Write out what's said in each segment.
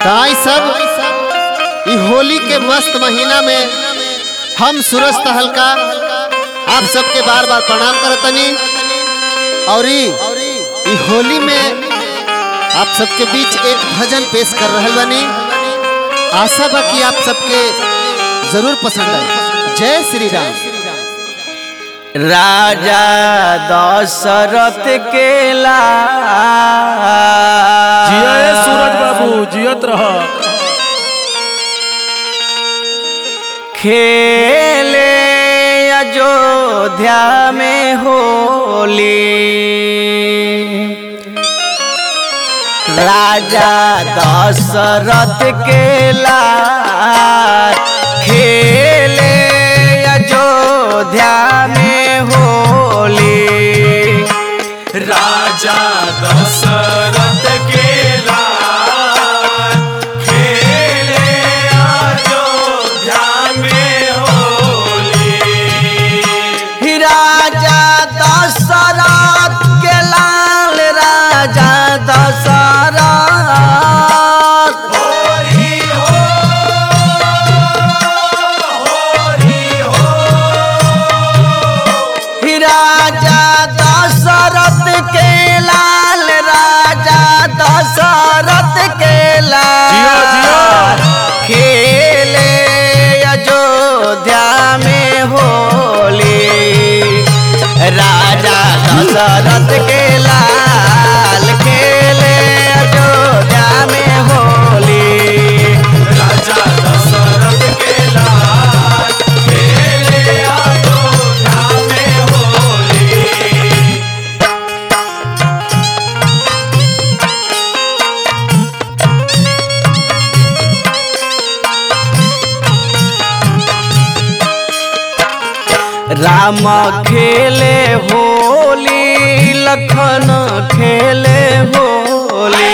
ताई सब ई होली के मस्त महीना में हम सूरज तहलका आप सबके बार बार प्रणाम करतनी और ई ई होली में आप सबके बीच एक भजन पेश कर रहल बनी आशा बा कि आप सबके जरूर पसंद आए जय श्री राम राजा दशरथ के जिया ए सूरज बाबू जियत रह खेले अयोध्या में होली राजा दशरथ के लाल खेले अयोध्या में होली राजा दशरथ के लाल खेले अयोध्या में होली राजा दशरथ के लाल राजा दशरथ होरी हो होरी हो राजा दशरथ के लाल राजा दशरथ के जिया, लाल जिया। खेले अयोध्या में होली राजा दशरथ के लाल खेले अयोध्या में होली राजा दशरथ के लाल खेले अयोध्या में होली राम खेले होली लखन खेले होली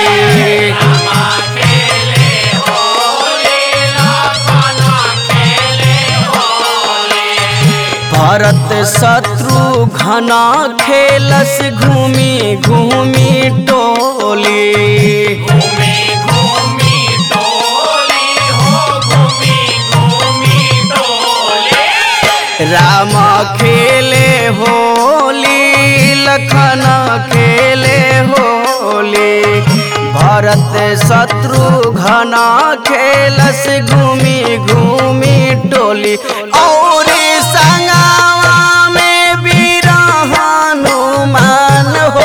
भरत शत्रु घना खेलस घूमी घूमी टोली घूमी घूमी डोली हो घूमी घूमी डोली राम खेले होली लखन खेले होली भरत शत्रु घना खेलस घूमी घूमी टोली और संगवा में वीर हनुमान हो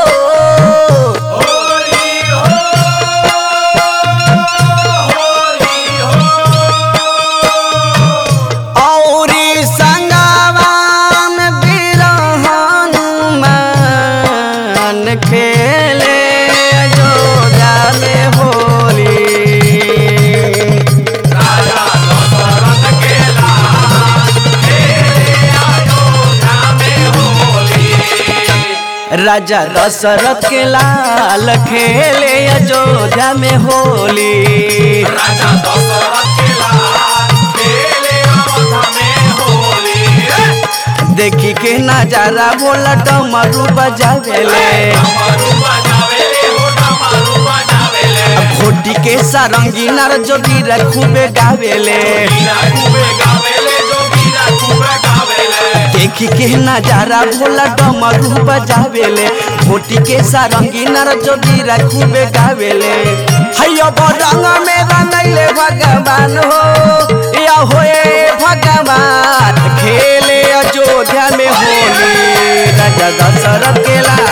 होली हो होली हो औरी संगवान वीर हनुमान खेले अयोध्या में होली राजा दशरथ के लाल खेले अयोध्या में होली राजा दशरथ के लाल खेले अयोध्या में होली राजा दशरथ के लाल खेले अयोध्या में होली देखी के नजारा बोला डमरू बजावेले डमरू बजावेले हो डमरू बजावेले घोटी के सारंगी नर जोगी खूबे गावेले वीरा खूबे गावेले जो वीरा खूबे गावेले देखी के नजारा भोला डमरू बजावेले घोटी के सारंगी नर जोगी खूबे गावेले हैया बरंग में रंगैले भगवान हो या होए भगवान खेले अयोध्या में होली राजा दशरथ के लाल